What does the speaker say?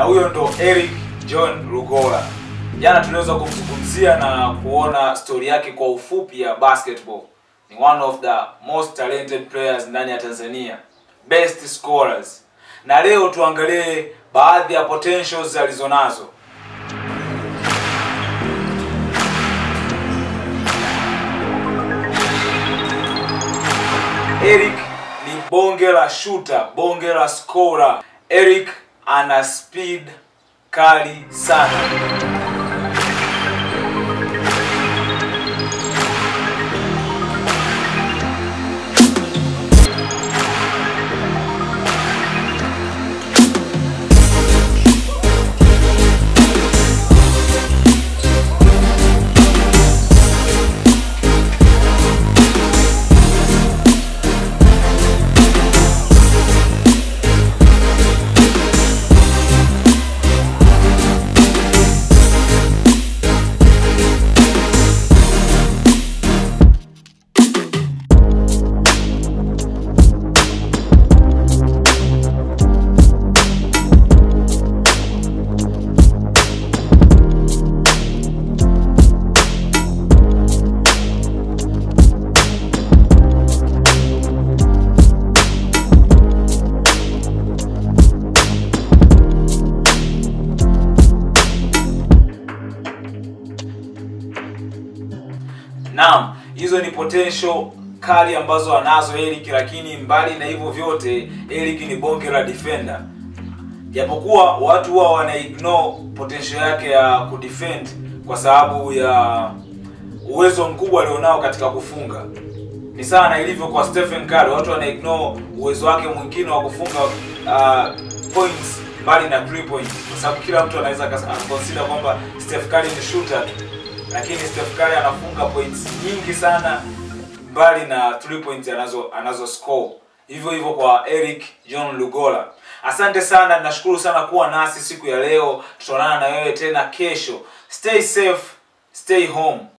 na huyo ndo Eric John Lugola. Jana tuliweza kumzungumzia na kuona stori yake kwa ufupi ya basketball. Ni one of the most talented players ndani ya Tanzania, best scorers, na leo tuangalie baadhi ya potentials alizonazo. Eric ni bonge la shooter, bonge la scorer. Eric ana speed kali sana. Naam, hizo ni potential kali ambazo anazo Eric, lakini mbali na hivyo vyote, Eric ni bonge la defender. Japokuwa watu huwa wana ignore potential yake ya kudefend kwa sababu ya uwezo mkubwa alionao katika kufunga. Ni sawa na ilivyo kwa Stephen Curry, watu wana ignore uwezo wake mwingine wa kufunga uh, points mbali na three point, kwa sababu kila mtu anaweza consider kwamba Steph Curry ni shooter tu lakini Steph Curry anafunga points nyingi sana mbali na three points anazo anazo score. Hivyo hivyo kwa Eric John Lugola. Asante sana, nashukuru sana kuwa nasi siku ya leo. Tutaonana na wewe tena kesho. Stay safe, stay home.